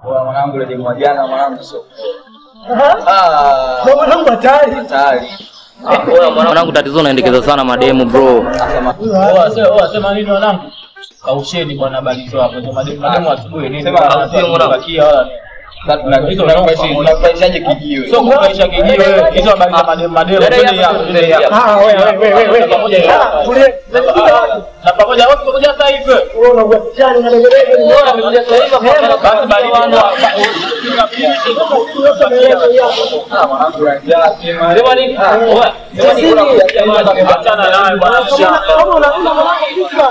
Bwana mwanangu ile demu wa jana mwanangu sio. Ah, Mwanangu hatari. hatari. Mwanangu tatizo unaendekeza sana mademu bro. Asema Oa sema oa sema nini wanangu? Kausheni bwana balizo hapo. Sema mademu mademu asubuhi nini? Sema, Wala sio sio bakia wala nini. unakufaishaje kijiwe? Sio kufaisha kijiwe. Hizo habari za mademu mademu. Twende hapo, twende hapo. Ah, wewe wewe wewe wewe. Pamoja hiyo. Ah, tulie. Na pamoja wote pamoja sasa hivi. Wewe unakuwa kichani na legelege ni bora amekuja sasa hivi. Basi bali wano Ah, mwanangu ya jana sema. Sema nini? Oa. Sema nini? Achana naye bwana. Kama unakuja mwanangu kisa.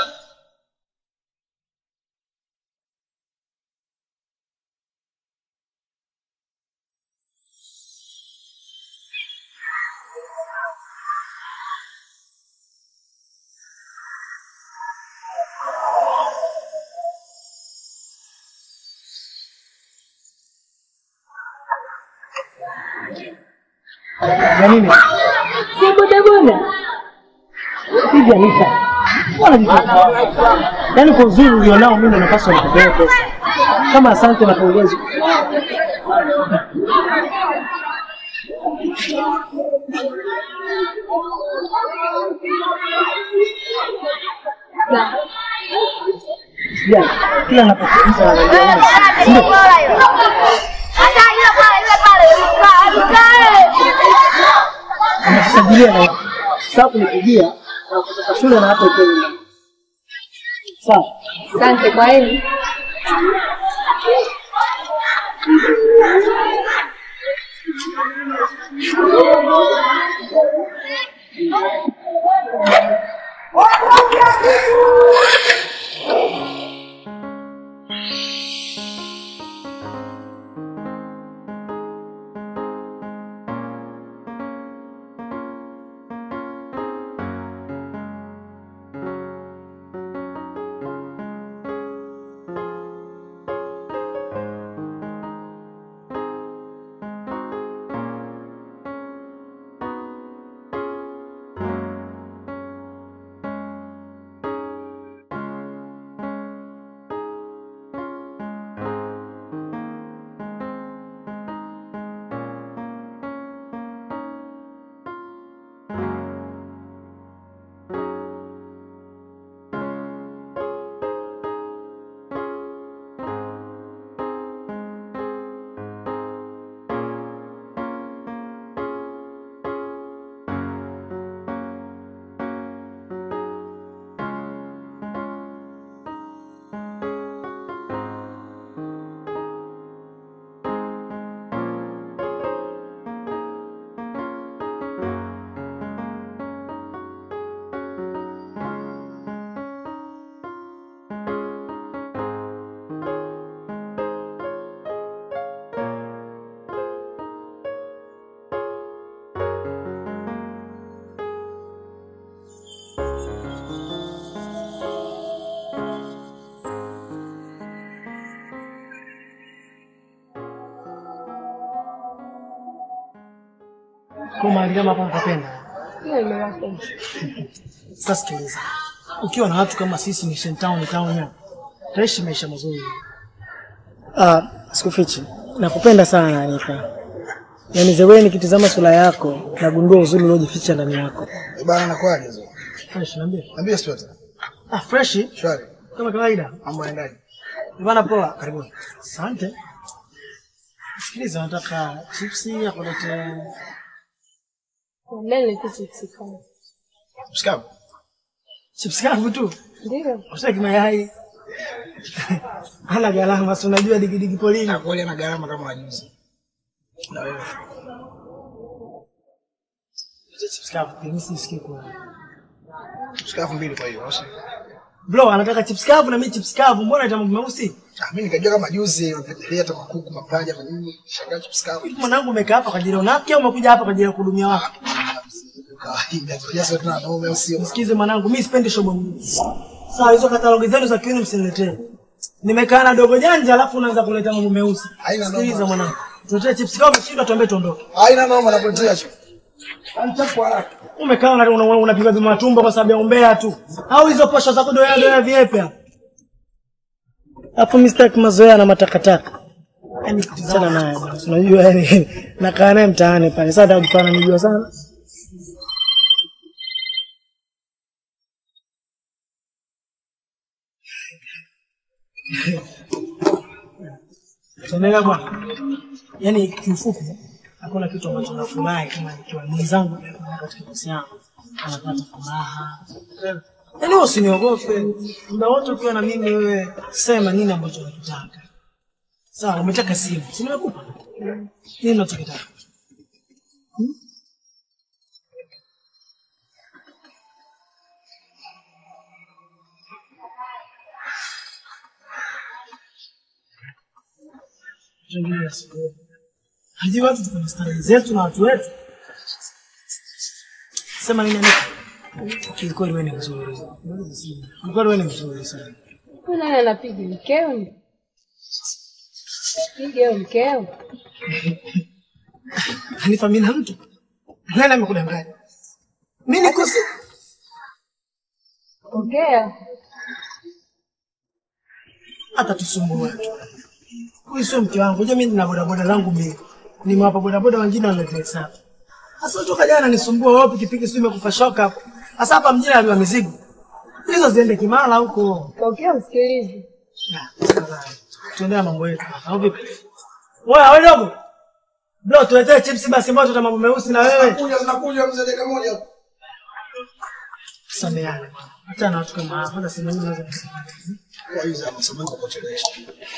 Ya nini? Si bodaboda. Hivi Anita. Mbona jitoka? Yaani kwa uzuri ulionao mimi ndo napaswa nikupee pesa. Kama asante na pongezi. Sijali. Kila napokuuliza wananiambia. Ndio. Nakusajilia na sasa kunipigia na kutoka shule na hata uko nyumbani. Sawa. Asante kwa hili. Kwa mahali kama hapa napenda. Sasa sikiliza. Ukiwa na watu kama sisi ni Shentown town ya. Taishi maisha mazuri. Ah, sikufichi. Nakupenda sana Anita. Yaani zewe nikitizama sura yako nagundua uzuri uliojificha ndani yako. Bana nakwaje hizo? Fresh niambie. Niambie story. Ah, fresh Shwari. kama kawaida. Mambo yaendaje? Bana poa, karibuni. Asante. Sikiliza, nataka chipsi akulete Lele kisikana. Mshikavu. chips kavu tu. Ndio. Usitaki mayai. Hana gharama, si unajua digidigi polini. Na kweli ana gharama kama wajuzi. Na wewe. Hizo chips kavu, mimi sisikii kwa. Mshikavu mbili kwa hiyo. au sio? Bro, anataka chips kavu na mimi chips kavu. Mbona ita mambo meusi? Ah, mimi nikajua kama juzi unapendelea hata makuku, mapaja na nini. Shangaa mshikavu. Mwanangu umekaa hapa kwa ajili ya unafiki au umekuja hapa kwa ajili ya kuhudumia watu? Kawaida. Kiasi tuna na wewe sio. Sikize mwanangu, mimi sipendi shobo nyingi. Sawa, hizo katalogi zenu za kiuni msiniletee. Nimekaa na dogo janja alafu unaanza kuleta mambo meusi. Haina noma. Sikiliza mwanangu. Tuletee chips kama umeshindwa tuambie tuondoke. Haina noma nakuletea hicho. Anitapo haraka. Umekaa una- una- una- unapiga vima tumbo kwa sababu ya umbea tu. Au hizo posho za kudoea doea viepe hapo. Hapo mimi sitaki mazoea na matakataka. Yaani kitizama naye bwana. Unajua yani nakaa naye mtaani pale. Sasa atakufanya nijua sana. Tuendelea bwana. Yaani kiufupi hakuna kitu ambacho nafurahi kama nikiwa mwenzangu katika mahusiano anapata furaha. Yaani wewe usiniogope. Muda wote ukiwa na mimi wewe sema nini ambacho unakitaka. Sawa, umetaka simu. Si nimekupa? Nini unachokitaka? Hmm? Tuendelee siku. Hadi watu tuko na starehe zetu na watu wetu. Sema nini Anita? Kiukweli wewe ni mzuri. Kiukweli wewe ni mzuri sana. Huyu nani anapiga mkeo? ni? Piga huyo mkeo. Hanifa mimi na mtu. Nani amekudanganya? Mimi niko si Ongea. hata tusumbue tu. Huyu sio mke wangu. Unajua mimi nina bodaboda zangu mbili. Nimewapa bodaboda wengine wanaletea hesabu. Sasa toka jana nisumbua wewe pikipiki sio imekufa shoka hapo. Sasa hapa mjini aliwa mizigo. Hizo ziende Kimara huko. Ongea usikilize. Ya, sawa. Tuendelea mambo yetu. Au vipi? Wewe wewe dogo. Bro, tuletee chips basi moto na mambo meusi na wewe. Kuja zinakuja mzee dakika moja. Sameane bwana. Acha na watu kama hapa. Hata sema nini naweza kusema. Kwa hiyo za masamani kwa kuchelewesha.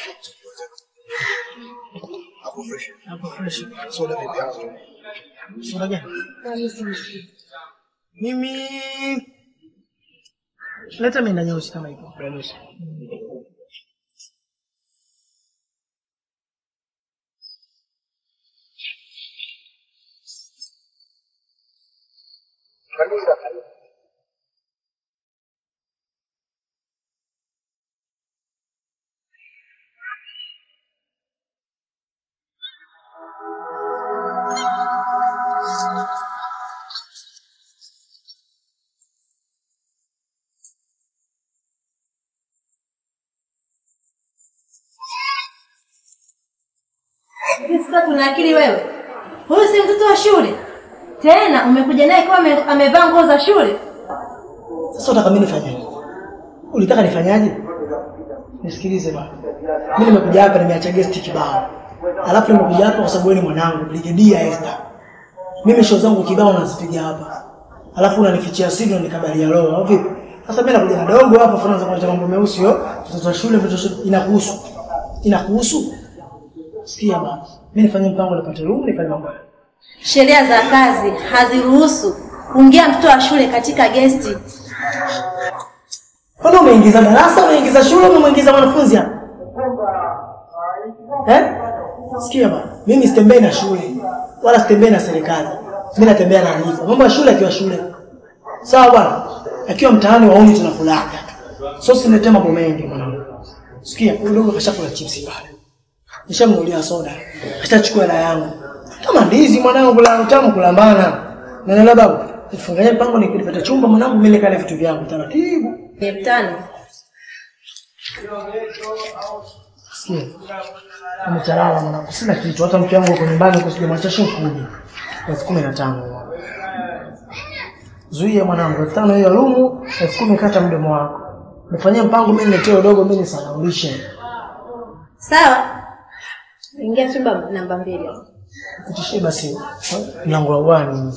Hapo fresh. Hapo fresh. Soda vipi hapo? Soda gani? Mimi simshiki. Mimi leta mimi na nyeusi kama hivyo. Nyeusi. Hivi sasa tuna akili wewe? Huyu si mtoto wa shule tena, umekuja naye kama ame- amevaa nguo za shule. Sasa unataka mimi nifanyaje? Ulitaka nifanyaje? Nisikilize bwana. Mimi nimekuja hapa nimeacha guest kibao. Alafu nimekuja hapa kwa sababu wewe ni mwanangu, Brigedia Esther. Mimi show zangu kibao nazipiga hapa. Alafu unanifichia siri na nikabalia roho, au vipi? Sasa mimi nakuja na dogo hapa funaanza kuleta mambo meusi yo. Mtoto wa shule, mtoto wa shule inakuhusu. Inakuhusu? Sikia bwana. Mimi nifanye mpango nipate room nifanye mambo. Sheria za kazi haziruhusu kuingia mtoto wa shule katika gesti. Kwani umeingiza darasa, umeingiza shule, umeingiza mwanafunzi hapa? Eh? Sikia bwana, mimi sitembei na shule wala sitembei na serikali. Mimi natembea na Hanifa. Mambo ya shule akiwa shule. Sawa bwana? Akiwa mtaani wauni tunakulaga. So siniletee mambo mengi mwanangu. Sikia, huyu dogo kashakula chipsi pale. Nishamnunulia soda. Kashachukua hela yangu. Kama ndizi mwanangu la utamu kulambana. Naelewa babu. Nifunganye mpango nikipata chumba mwanangu mimi nikale vitu vyangu taratibu. Elfu tano. Sikia. Amechalala mwanangu, sina kitu, hata mke wangu uko nyumbani huko sijamwacha shughuli. Elfu kumi na tano. Zuia mwanangu, elfu tano hiyo lumu, elfu kumi kata mdomo wako. Nifanyie mpango mimi niletee udogo mimi nisahaulishe. Sawa, ingia chumba namba mbili. Pitishie basi mlango wa uani.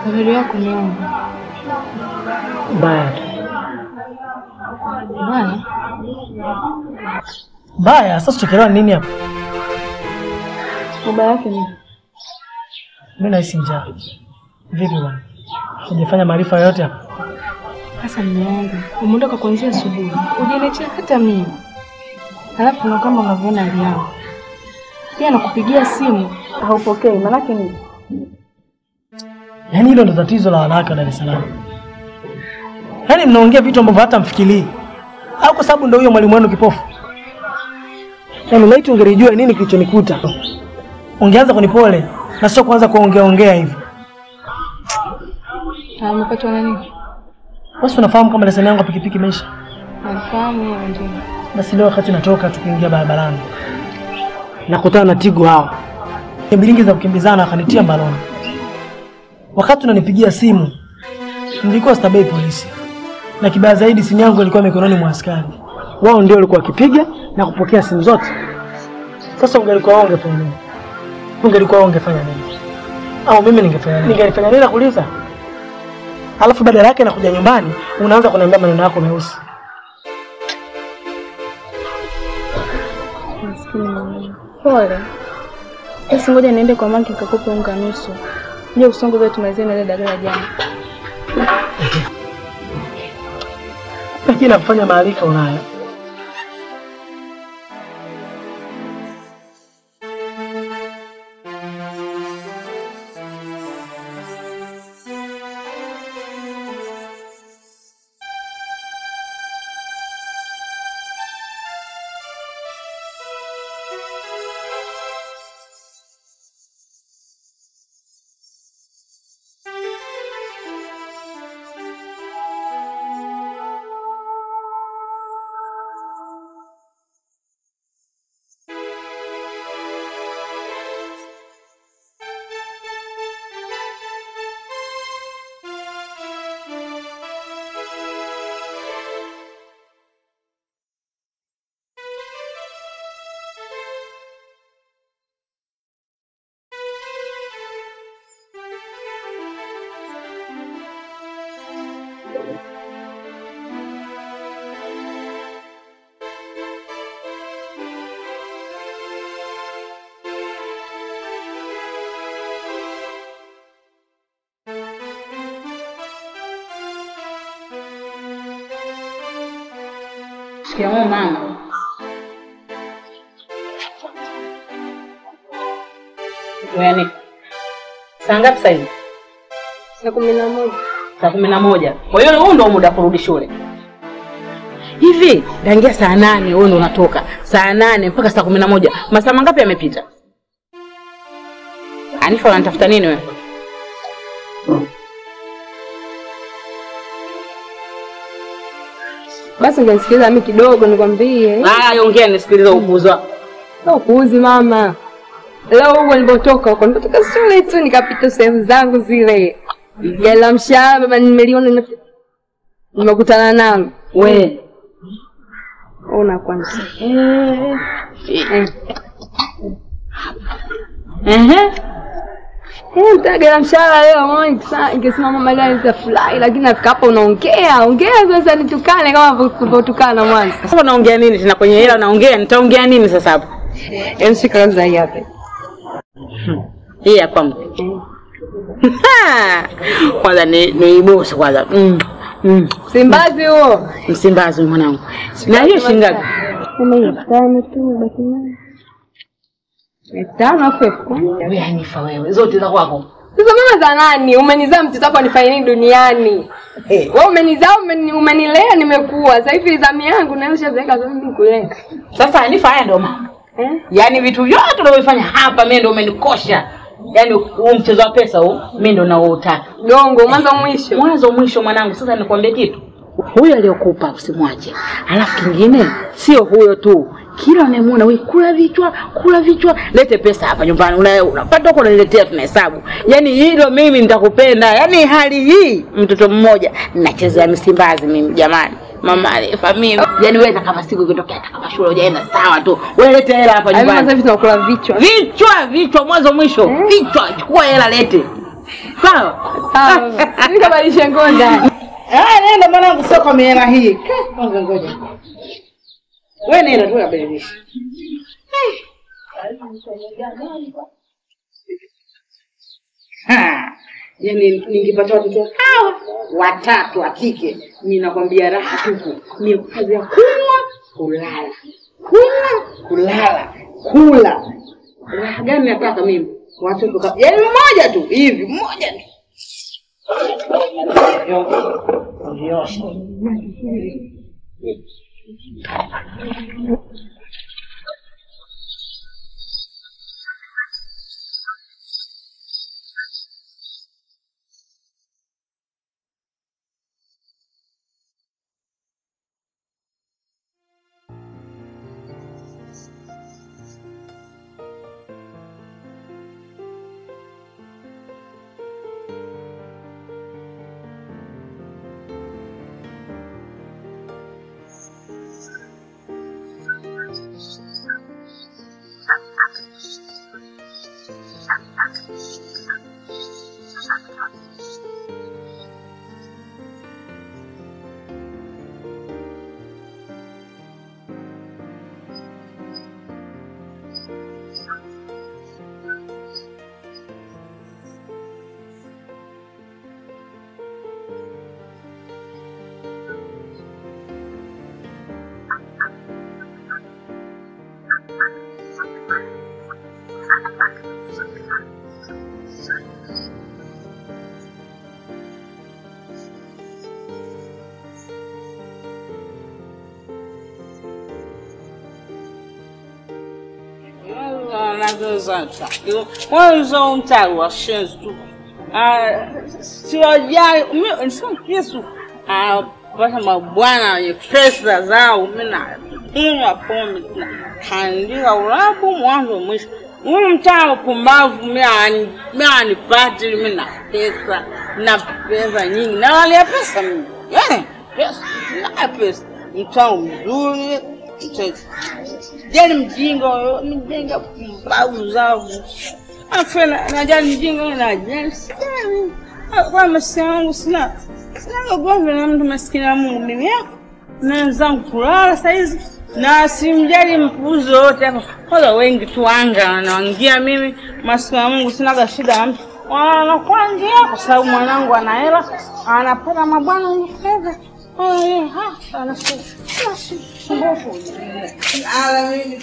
Habari yako mwanangu? Mbaya tu. Bwana, Mbaya, sasa tutachelewa nini hapa? baba yake ni Mimi nahisi njaa. Vipi bwana? Hujafanya maarifa yoyote hapa? sasa mume wangu. Umeondoka kuanzia asubuhi. Hujaniachia hata mimi. Halafu na kama unavyoona hali yangu. Pia nakupigia simu haupokei. Maanake ni Yaani hilo ndo tatizo la wanawake wa Dar es Salaam. Yaani mnaongea vitu ambavyo hata mfikirii. Au kwa sababu ndo huyo mwalimu wenu kipofu? Yaani laiti ungelijua nini kilichonikuta. Ungeanza kunipole na sio kuanza kuongea ongea hivi. Ah, umepatwa na nini? Basi unafahamu kama leseni yangu ya pikipiki imeisha. Nafahamu hiyo ndio. Basi leo wakati natoka tukiingia barabarani nakutana na Tigo hao bilingi za kukimbizana, akanitia mbaroni. Wakati unanipigia simu nilikuwa stabei polisi, na kibaya zaidi simu yangu ilikuwa mikononi mwa askari. Wao ndio walikuwa wakipiga na kupokea simu zote. Sasa ungelikuwa wewe ungefanya nini? Ungelikuwa wewe ungefanya nini? Au mimi ningefanya nini? Ningefanya nini nakuuliza? Alafu badala yake nakuja nyumbani unaanza kuniambia maneno yako meusi. Maskini mwanangu. Pole. Basi ngoja niende kwa mama nikakupe unga nusu. Nje usongo vile tumalizie na ile dagaa jana. lakini nakufanya maarifa unayo. Shikamoo mama. Yaani saa ngapi sasa hivi? Saa kumi na moja. Saa kumi na moja. Kwa hiyo huu ndio muda wa kurudi shule. Hivi dangia saa nane wewe ndio unatoka saa nane mpaka saa kumi na moja masaa mangapi yamepita? Anifa, unanitafuta nini wewe? Basi ungenisikiliza mimi kidogo nikwambie. Haya, ongea nisikilize upuuzi wako. Sio kuuzi mama. Leo huko nilipotoka huko nilipotoka shule tu nikapita sehemu zangu zile. Gari la mshahara baba nimeliona nime- nimekutana nalo. We. Ona kwanza. Eh. Eh. Ehe. Eh, mtaka gari la mshahara leo mama nikisa- ningesimama mama leo nitafurahi lakini nafika hapa unaongea, ongea sasa nitukane kama ulivyotukana mwanzo. Sasa unaongea nini tena kwenye hela unaongea nitaongea nini sasa hapo? Yaani shika kwanza hii hapa. Hii hapa mke. kwanza ni niibose kwanza. Mm. Mm. Simbazi huo. Msimbazi mwanangu. Na hiyo shingapi? Mama hiyo tano tu baki nayo. Elfu tano afu elfu kumi. Wewe Hanifa wewe, zote za kwako. Sasa mama za nani? Umenizaa mtoto wako nifanye nini duniani? Eh. Wewe umenizaa umeni, umenilea nimekuwa. Sasa hivi zamu yangu na ushazeeka sasa mimi kulea. Sasa Hanifa haya ndio mambo. Eh? Yaani vitu vyote unavyofanya hapa mimi ndio umenikosha. Yaani huu mchezo wa pesa huu mimi ndio naoutaka. Gongo mwanzo mwisho. Mwanzo mwisho mwanangu, sasa nikwambie kitu. Huyo aliyokupa usimwache. Alafu kingine sio huyo tu. Kila unayemuona wewe kula vichwa, kula vichwa, lete pesa hapa nyumbani. Una- Unapata huko unaniletea tunahesabu. Yaani hilo mimi nitakupenda. Yaani hali hii mtoto mmoja nachezea Msimbazi mimi jamani. Mama Alifa mimi. Yaani wewe kama siku ikitokea hata kama shule hujaenda sawa tu. Wewe lete hela hapa Hapo sasa nyumbani. hivi tunakula vichwa. Vichwa, vichwa mwanzo mwisho. Vichwa, chukua hela lete. Sawa. Nikabadilisha nguo ndani. Ah, nenda mwanangu, sio kwa mihela hii. Ka, Kwanza ngoja. Wewe nenda tu kabadilisha. Ha, yaani ningepata watoto hawa watatu wa kike, mimi nakwambia raha tupu. Mimi kazi ya kunywa, kulala, kunywa, kulala, kula. Raha gani nataka mimi? Watoto kama yaani mmoja tu hivi, mmoja tu. Kwanza umtaro wa shenzi tu. Ah, siwajali mimi sio Yesu. Ah, pata mabwana wenye pesa zao mimi na kunywa pombe na kaandika urabu mwanzo mwisho. Huyu mtaa mpumbavu mimi ani- mimi anipati mimi na pesa na pesa nyingi na wale pesa mimi. Eh, pesa na pesa. Mtaa mzuri. mtaa- Jali mjinga huyo, mjinga pumbavu zao. Afu na- najali mjinga na jali sijali. Ah, Kwa masikini wangu sina sina ugomvi na mtu maskini wa Mungu mimi yako. Na wenzangu kulala saizi na simjali mpuzi wote hapa. Kwanza wengi tu anga wanaangia mimi maskini wa Mungu sinaga shida na mtu. Wanakuangia kwa sababu mwanangu ana hela, anapata mabwana wenye fedha. Oh, yeah, ha, anasema. Mbovu. Ala mimi.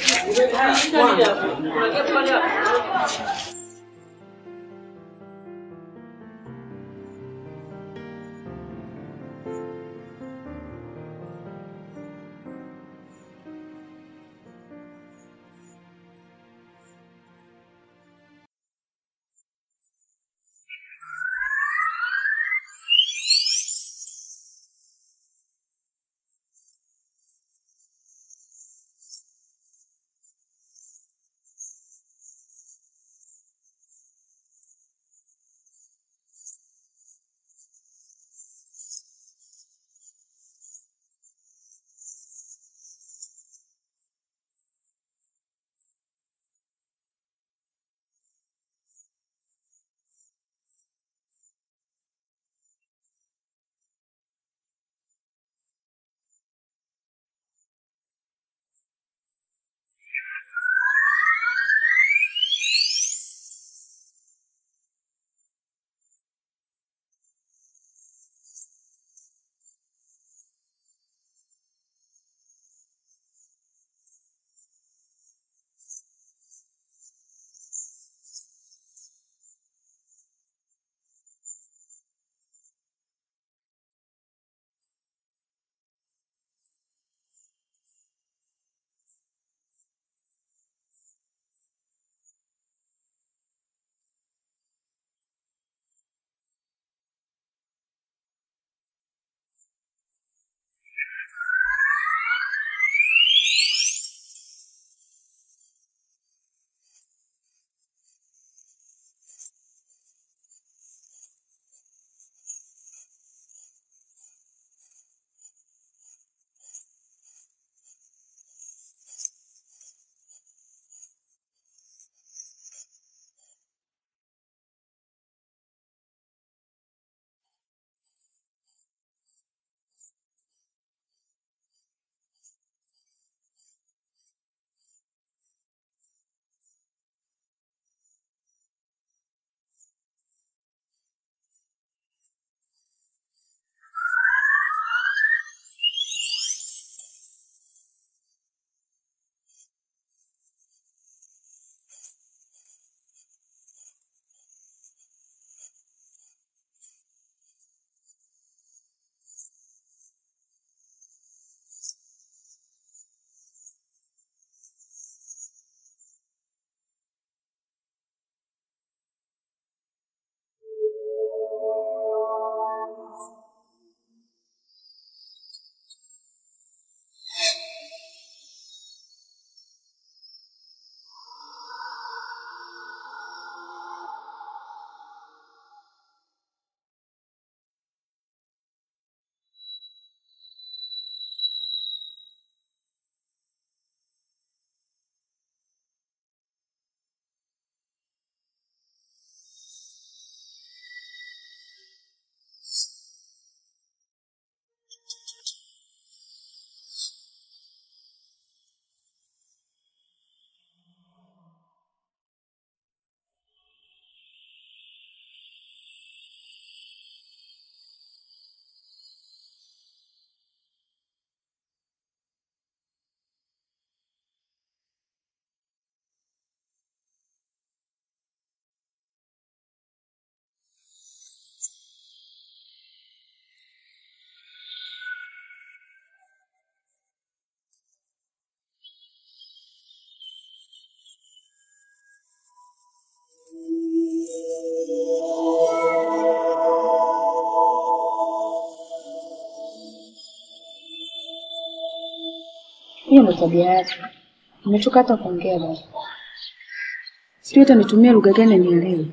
Hiyo ndio tabia yake. Nimechoka hata kuongea baba. Sijui hata nitumie lugha gani nielewe.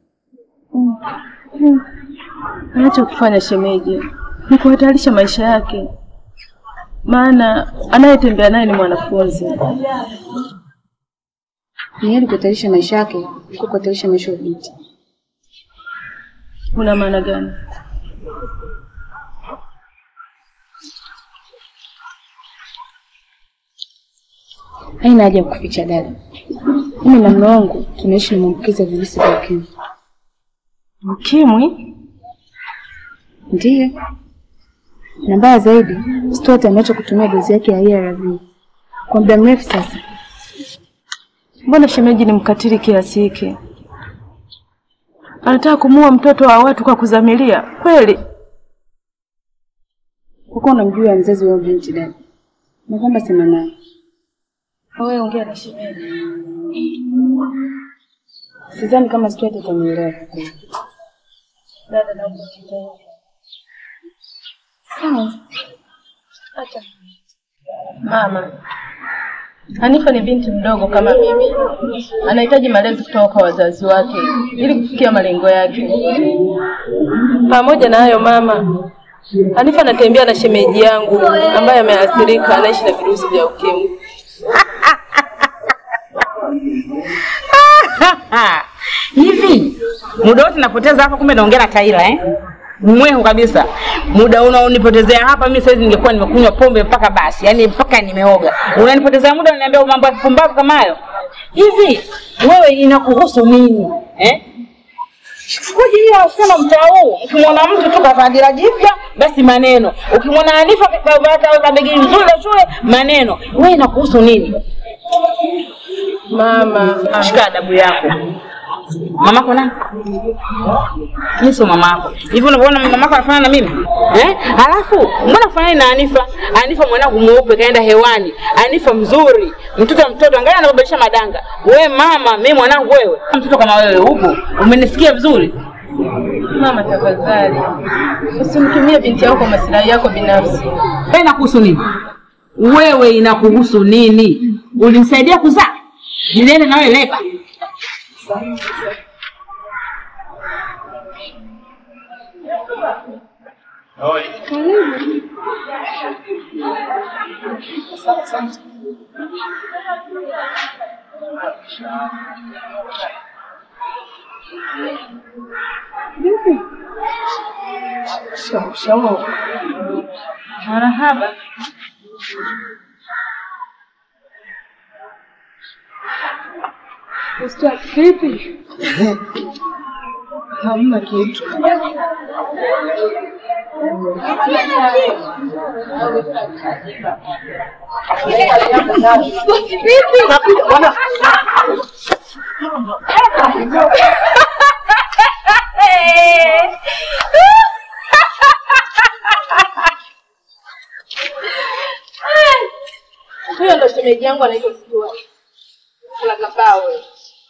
Anacho kufanya shemeji ni kuhatarisha maisha yake, maana anayetembea naye ni mwanafunzi. Ni heri kuhatarisha maisha yake kuliko kuhatarisha maisha ya binti. Una maana gani? Haina haja ya kuficha dada. Mimi na mume wangu tunaishi na maambukizi ya virusi vya ukimwi. Ukimwi? Ndiyo. Na mbaya zaidi, Stuart ameacha kutumia dozi yake ya ARV kwa muda mrefu sasa. Mbona shemeji ni mkatili kiasi hiki? Anataka kumuua mtoto wa watu kwa kuzamilia kweli? Kwa kuwa unamjua mzazi wa huyo binti dada, na kwamba sema naye. Wewe ongea na shemeji. Sidhani kama Stuart atanielewa kwa kweli. Dada, naomba kidogo. Sawa. Acha. Mama, Hanifa ni binti mdogo kama mimi, anahitaji malezi kutoka kwa wazazi wake ili kufikia malengo yake. Pamoja na hayo mama, Hanifa anatembea na shemeji yangu ambaye ameathirika, anaishi na virusi vya ukimwi. Hivi muda wote napoteza hapa, kumbe naongea na Taira eh? Mwehu kabisa. Muda unaonipotezea hapa, mimi saizi ningekuwa nimekunywa pombe mpaka basi, yani mpaka nimeoga. Unanipotezea muda, unaniambia mambo ya kupumbavu kama hayo. Hivi wewe inakuhusu nini eh? Kuja hiyo wasichana mtaa huu, ukimwona mtu tu kavaa dira jipya, basi maneno. Ukimwona Hanifa kavaa begi nzuri la shule, maneno. Wewe inakuhusu nini? Mama, shika adabu yako. Mamako nani? Mimi sio mamako. Hivi unavyoona mamako anafanana na mimi? Eh? Halafu mbona fanani na Anifa? Anifa mwanangu mweupe kaenda hewani. Anifa mzuri. Mtoto mtoto angalia anabadilisha madanga. We mama, mimi mwanangu wewe. Mtoto kama wewe upo. Umenisikia vizuri? Mama tafadhali, usimtumie binti yako kwa maslahi yako binafsi. Wewe inakuhusu nini? Wewe inakuhusu nini? Ulinisaidia kuzaa? Nilienda na wewe leba. Marahaba. Ustaz, vipi? Hamna kitu. Huyo ndo shemeji yangu anaitwa Stuart. Kuna kabao wewe.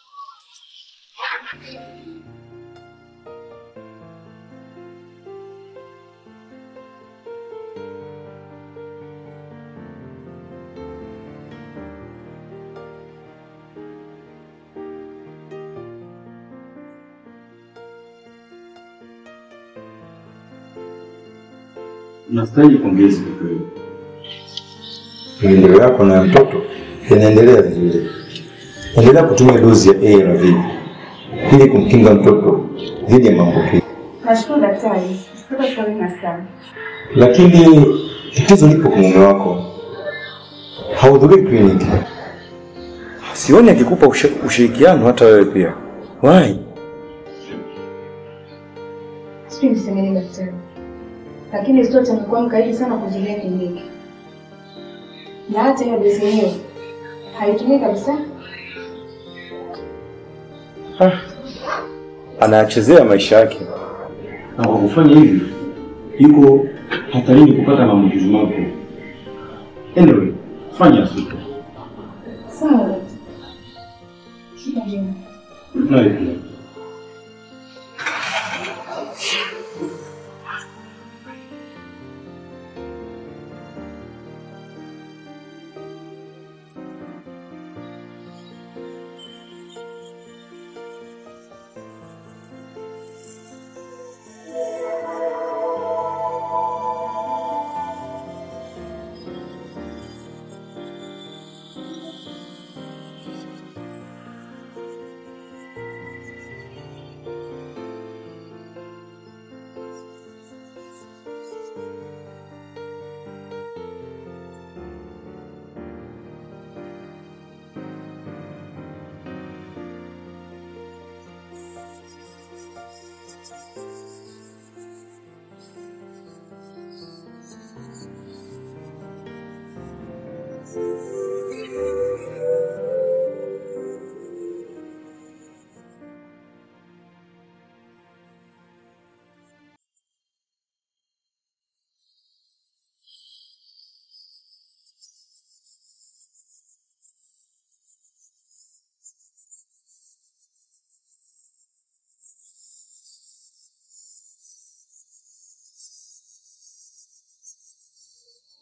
Nastahili pongezi kwa kweli. maendeleo yako na ya mtoto yanaendelea vizuri. Endelea kutumia dozi ya ARV ili kumkinga mtoto dhidi ya maambukizi, Nashukuru daktari. Tuko shauri na sana. lakini tatizo lipo kwa mume wako, hahudhurii kliniki. Sioni akikupa ushe- ushirikiano hata wewe pia. Why? Sijui niseme nini daktari. Lakini Stuart amekuwa mkaidi sana kuzuia kliniki. Na hata hiyo dozi yenyewe haitumii kabisa. Anachezea maisha yake. Na kwa kufanya hivi yuko hatarini kupata maambukizi mapya. Anyway, fanya siku. Sawa daktari. Shika njema. Nawe pia.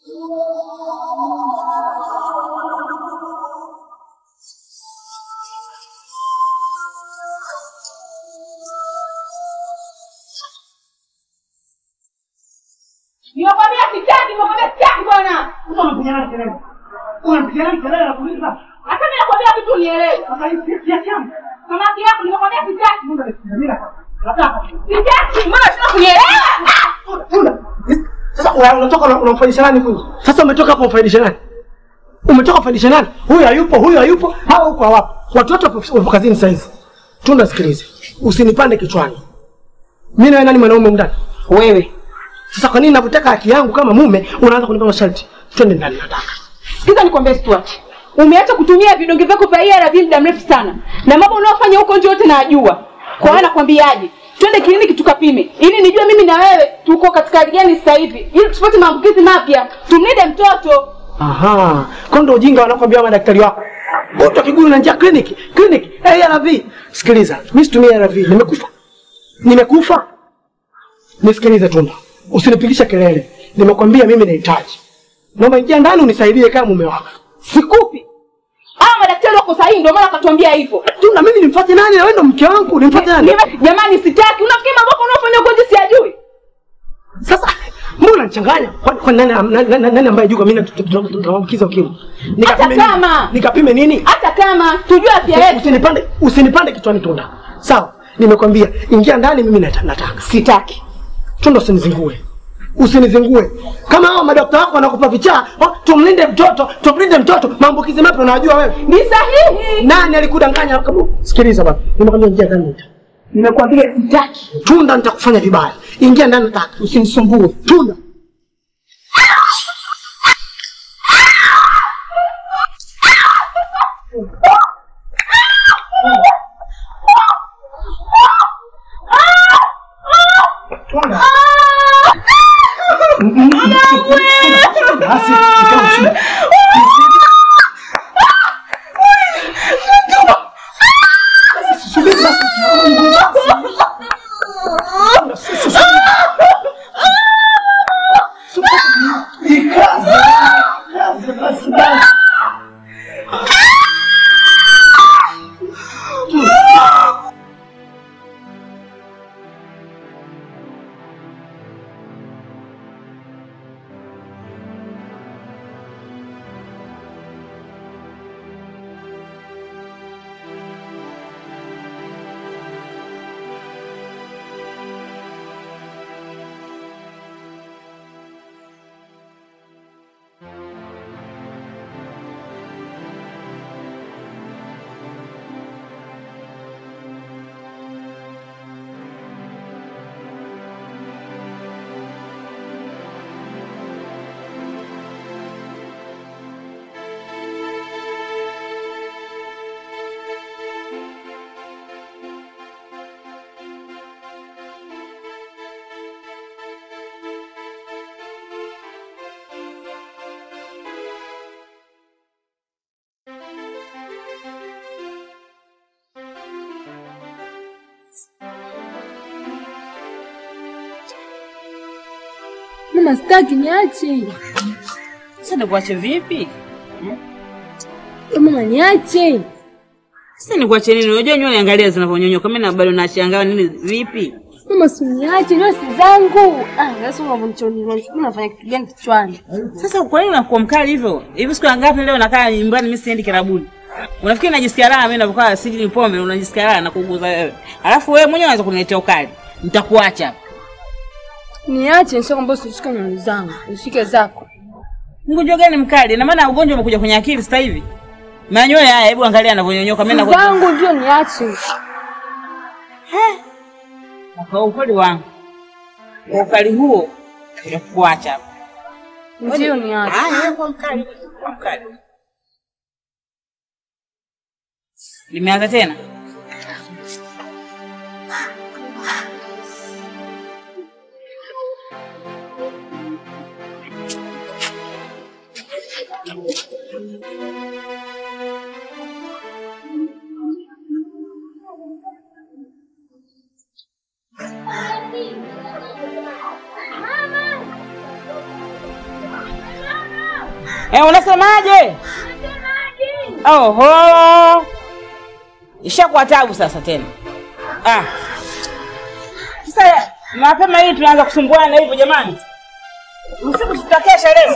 Nimekwambia sitaki, nimekwambia sitaki bwana. Unapigana kelele. Unapigana kelele na kuuliza. Hata mimi nakwambia kitu unielewe. Sasa hii si yake yangu. Samaki yako nimekwambia sitaki. Mungu anakusikiliza. Nataka. Sitaki, mbona sina kunielewa? Tunda. Sasa una- unatoka una- unamfanyisha nani huyu? Sasa umetoka hapo umfanyisha nani? Umetoka kumfanyisha nani? Huyu hayupo, huyu hayupo, hawa huko hawapo. Watu wote wapo wapo kazini sasa hivi. Tunda, sikilize. Usinipande kichwani. Mimi na wewe nani mwanaume ndani? Wewe. Sasa kwa nini ninapotaka haki yangu kama mume unaanza kunipa masharti? Twende ndani nataka. Sikiza nikwambie Stuart. Umeacha kutumia vidonge vyako vya ARV muda mrefu sana. Na mambo unayofanya huko nje yote najua. Kwa hiyo nakwambiaje? Twende kliniki tukapime ili nijue mimi na wewe tuko katika hali gani sasa hivi ili tusipate maambukizi mapya. Tumlinde mtoto. Aha, kwa ndo ujinga wanakwambia madaktari wako. Mtu kiguu na njia kliniki, kliniki, ARV. Sikiliza, mimi situmii ARV, nimekufa. Nimekufa. Nisikilize Tunda. Usinipigisha kelele. Nimekwambia mimi nahitaji. Naomba ingia ndani unisaidie kama mume wako. Sikupi. Hawa madaktari wako sahihi ndio maana akatuambia hivyo. Tunda, mimi nimfuate nani? Na wewe ndo mke wangu, nimfuate nani? Nime- Jamani sitaki. Unafikiri mambo yako unayofanya huko nje siyajui? Sasa mbona unanichanganya? Kwa kwa nani nani, nani, nani ambaye juu mimi tunaambukiza ukimwi? Nikapime nini? kama. Nikapime nini? Hata kama tujue afya yetu. Usinipande, usinipande kichwani Tunda. Sawa, nimekwambia ingia ndani, mimi nata- nataka. Sitaki. Tunda, usinizingue, usinizingue. Kama hao madokta wako wanakupa vichaa, oh, tumlinde mtoto, tumlinde mtoto, maambukizi mapya unajua wewe. Ni sahihi. Nani alikudanganya? Kama sikiliza baba, nimekwambia ingia ndani nita. Nimekwambia sitaki. Tunda, nitakufanya vibaya. Ingia ndani nataka, usinisumbue. Tunda. Basi, ikawa shida. Subiri basi. Ikaze. Ikaze basi basi. Mama sitaki niache. Sasa nikuache vipi? Mama niache. Sasa nikuache nini? Unajua nywele angalia zinavyonyonyoka. Mimi na bado nashangaa nini vipi? Mama usiniache, ndio si zangu. Ah, sasa unavonichoni mimi nafanya kitu gani kichwani? Sasa kwa nini unakuwa mkali hivyo? Hivi siku ngapi leo nakaa nyumbani mimi siendi kirabuni? Unafikiri najisikia raha mimi ninapokaa siji pombe unajisikia raha na kuguza wewe. Alafu wewe mwenyewe unaweza kuniletea ukali. Nitakuacha. Niache sio kwamba usishike nywele zangu, ushike zako. Mgonjwa gani mkali? Na maana ugonjwa umekuja kwenye akili sasa hivi. Manyoya haya hebu angalia anavyonyonyoka mimi Si nakuwa zangu ndio niache. kwa ukweli wangu. Kwa ukali huo nitakuacha. Ndio niache. Haya, kwa mkali. Kwa mkali. Limeanza tena? Eh, unasemaje? Oho, ishakuwa tabu sasa tena. Ah, sasa mapema hii tunaanza kusumbuana hivyo jamani, usiku tutakesha leo.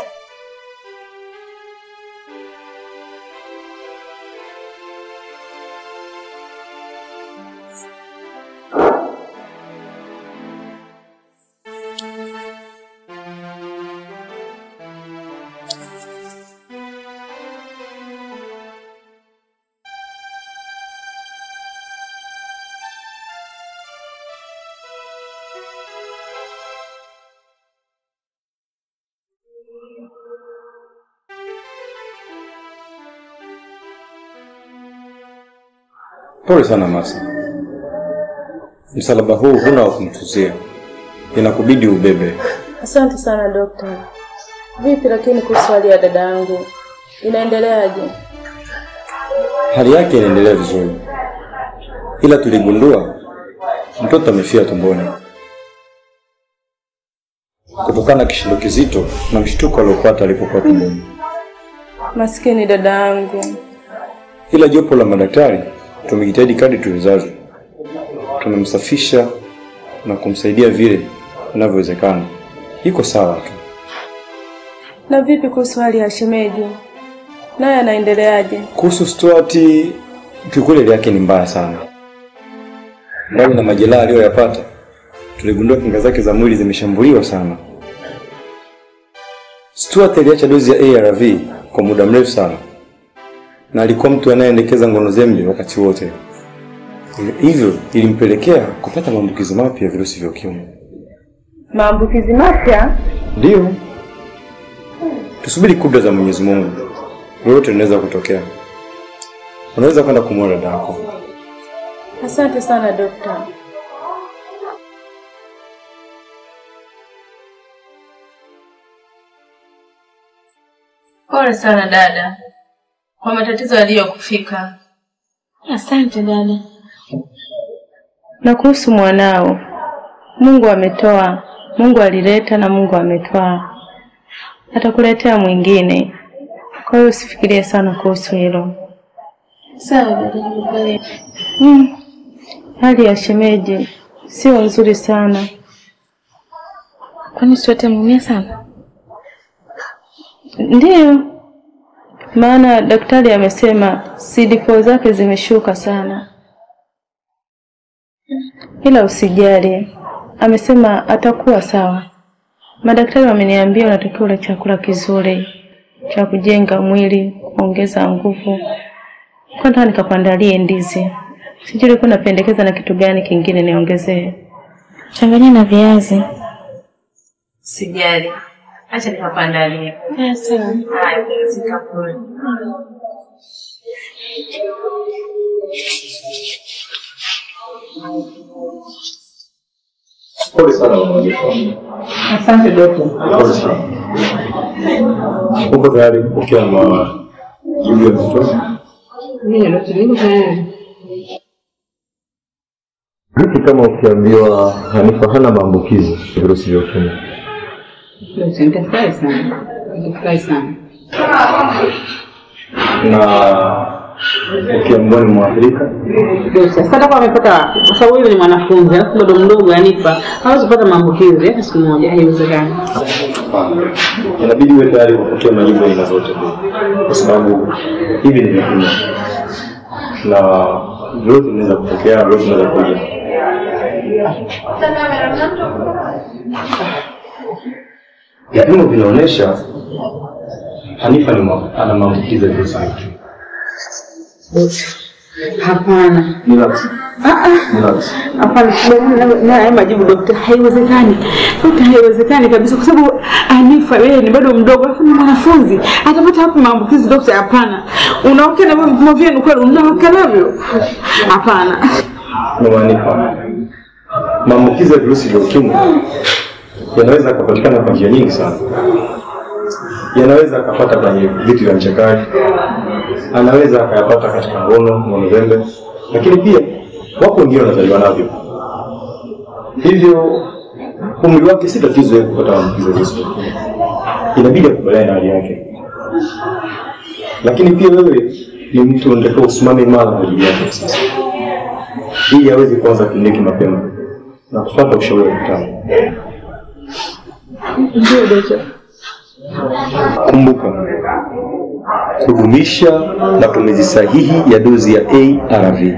Pole sana Masi, msalaba huu huna wa kumtuzia, inakubidi ubebe. Asante sana dokta. Vipi lakini kuhusu hali ya dada yangu inaendeleaje? Hali yake inaendelea vizuri, ila tuligundua mtoto amefia tumboni kutokana na kishindo kizito na mshtuko aliopata alipokuwa tumboni. Maskini dada yangu. Ila jopo la madaktari tumejitahidi kadri tuwezavyo, tumemsafisha na kumsaidia vile inavyowezekana. Iko sawa tu. Na vipi kuhusu hali ya shemeji, naye anaendeleaje? Kuhusu Stuart, kiukweli hali yake ni mbaya sana. Mbali na majeraha aliyoyapata, tuligundua kinga zake za mwili zimeshambuliwa sana. Stuart aliacha dozi ya ARV kwa muda mrefu sana, na alikuwa mtu anayeendekeza ngono zembe wakati wote, hivyo ilimpelekea kupata maambukizi mapya ya virusi vya ukimwi. Maambukizi mapya? Ndiyo, tusubiri kudra za Mwenyezi Mungu, lolote linaweza kutokea. Unaweza kwenda kumwona dada yako. Asante sana dokta. Pole sana dada kwa matatizo yaliyokufika. Asante dada. Na kuhusu mwanao, Mungu ametoa, Mungu alileta na Mungu ametwaa, atakuletea mwingine. Kwa hiyo usifikirie sana kuhusu hilo. Sawa dada, nimekuelewa. Mm. Hali ya shemeji sio nzuri sana. Kwani Stuart ameumia sana? Ndiyo, maana daktari amesema CD4 zake zimeshuka sana, ila usijali, amesema atakuwa sawa. Madaktari wameniambia unatakiwa ule chakula kizuri cha kujenga mwili, kuongeza nguvu. Kwanza nikakuandalie ndizi, sijui ulikuwa unapendekeza na kitu gani kingine niongezee? Changanya na viazi. Sijali, acha nikakuandalie. Ah, sawa. Haya, zikakule. Pole sana mama Jeffa. Asante dokta. Pole sana. Uko tayari kupokea majibu ya mtoto? Mimi dokta, niko tayari. Vipi kama ukiambiwa Hanifa hana maambukizi ya virusi vya ukimwi? Dokta, nitafurahi sana, nitafurahi sana. na ukiambiwa ni mwathirika? Dokta, sasa atakuwa amepata wapi? Kwa sababu yule ni mwanafunzi, alafu bado mdogo, Hanifa hawezi kupata maambukizi hata siku moja, haiwezekani. Hapana. Inabidi uwe tayari kupokea majibu ya aina zote mbili, kwa sababu hivi ni vipimo na vyote vinaweza kutokea na vyote vinaweza kuja. Vipimo vinaonyesha Hanifa ni mwa- ana maambukizi ya virusi vya ukimwi. Hapana. Ni lazima. Ah, ah. Ni lazima. Hapana, kubaliana na- na haya majibu dokta, haiwezekani. Dokta, haiwezekani kabisa, kwa sababu Hanifa yeye ni bado mdogo, alafu ni mwanafunzi, atapata wapi maambukizi dokta? Hapana, unaokia na vipimo vyenu kweli, unaweka navyo? Hapana. Mama Hanifa, maambukizi ya virusi vya ukimwi yanaweza yakapatikana kwa njia nyingi sana. Yanaweza akapata kwenye vitu vya mchakaji, anaweza akayapata katika ngono, ngono zembe, lakini pia wako wengine wanazaliwa navyo. Hivyo umri wake si tatizo yeye kupata maambukizi ya virusi vya ukimwi, inabidi akubaliane na hali yake. lakini pia wewe ni mtu unatakiwa usimame imara kwa ajili yake sasa, ili aweze kuanza kliniki mapema na kufuata ushauri wa daktari. Ndio dokta. Kumbuka kudumisha matumizi sahihi ya dozi ya ARV.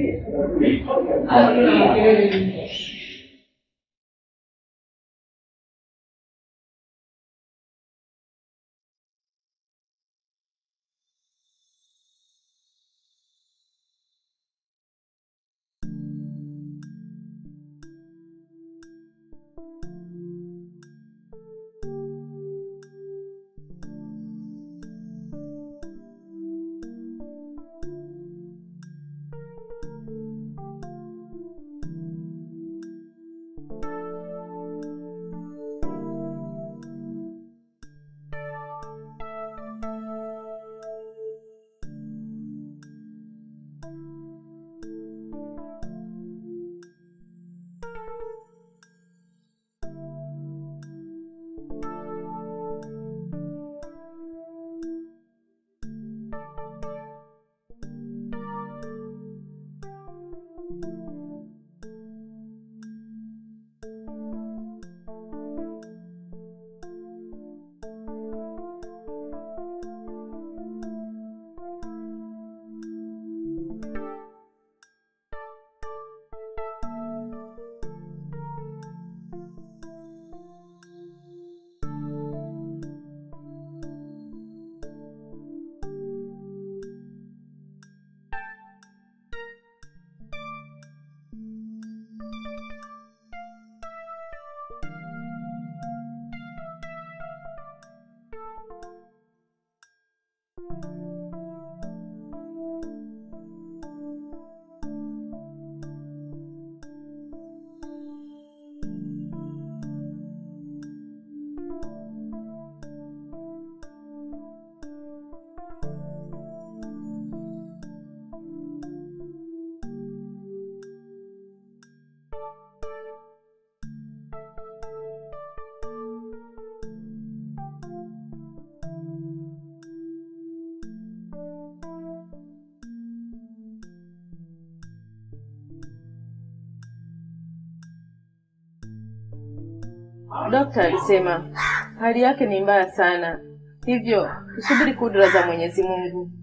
Dokta alisema hali yake ni mbaya sana, hivyo tusubiri kudra za Mwenyezi Mungu.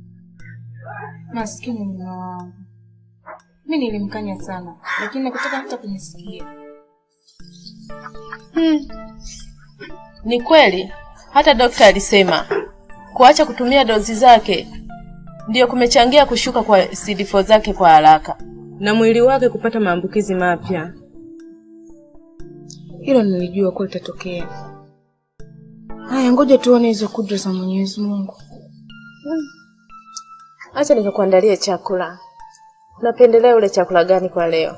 Maskini mume wangu, mi nilimkanya sana, lakini nakutaka hata kunisikia. Hmm. Ni kweli, hata dokta alisema kuacha kutumia dozi zake ndiyo kumechangia kushuka kwa CD4 zake kwa haraka na mwili wake kupata maambukizi mapya. Hilo nilijua kuwa litatokea. Haya, ngoja tuone hizo kudra za Mwenyezi Mungu. Acha nikakuandalie chakula. Unapendelea ule chakula gani kwa leo?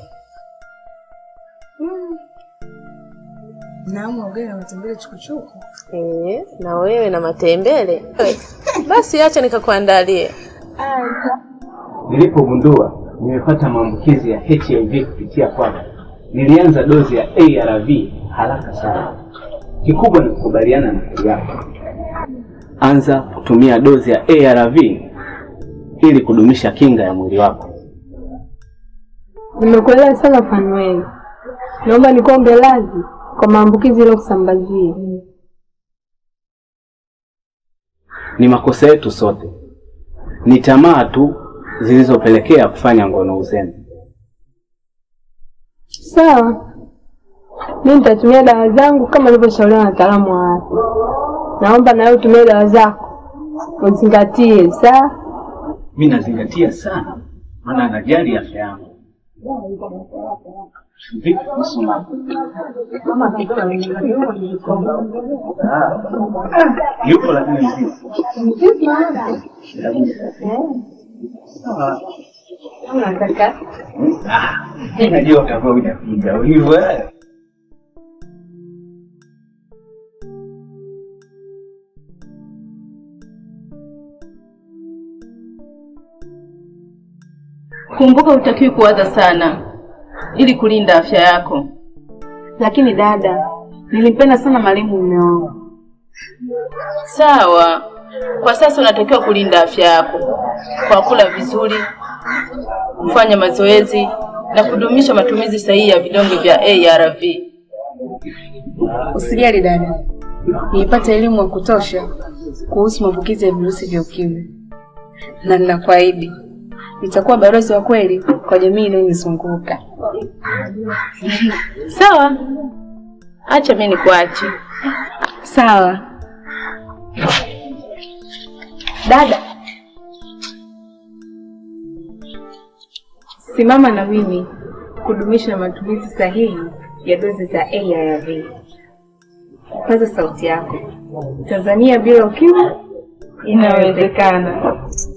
Naamua ugali na matembele chukuchuku. Eh, na wewe na matembele. Basi acha nikakuandalie. Nilipogundua nimepata maambukizi ya HIV kupitia kwako, nilianza dozi ya ARV haraka sana. Kikubwa ni kukubaliana na hali yako. Anza kutumia dozi ya ARV ili kudumisha kinga ya mwili wako. Nimekuelewa sana Fanueli, naomba nikuombe radhi kwa maambukizi kusambazia. Ni makosa yetu sote, ni tamaa tu zilizopelekea kufanya ngono uzembe. Sawa, mimi nitatumia dawa zangu kama nilivyoshauriwa na wataalamu wa afya. Naomba na wewe utumie dawa zako, uzingatie. Sawa? Mimi nazingatia sana, maana najali afya yangu. Vipi kuhusu mama? Ah, Yupo lakini mzima. Unataka Ah, najua utakuwa hujapiga hivyo. eh. Kumbuka utakiwi kuwaza sana ili kulinda afya yako. Lakini dada, nilimpenda sana marehemu mume wangu. Sawa, Kwa sasa unatakiwa kulinda afya yako kwa kula vizuri, kufanya mazoezi na kudumisha matumizi sahihi ya vidonge vya ARV. Usijali dada, nilipata elimu ya kutosha kuhusu maambukizi ya virusi vya ukimwi, na ninakuahidi nitakuwa balozi wa kweli kwa jamii inayonizunguka. Sawa, acha mimi nikuache. Sawa dada, simama na mimi kudumisha matumizi sahihi ya dozi za ARV. Paza sauti yako. Tanzania bila ukimwi inawezekana.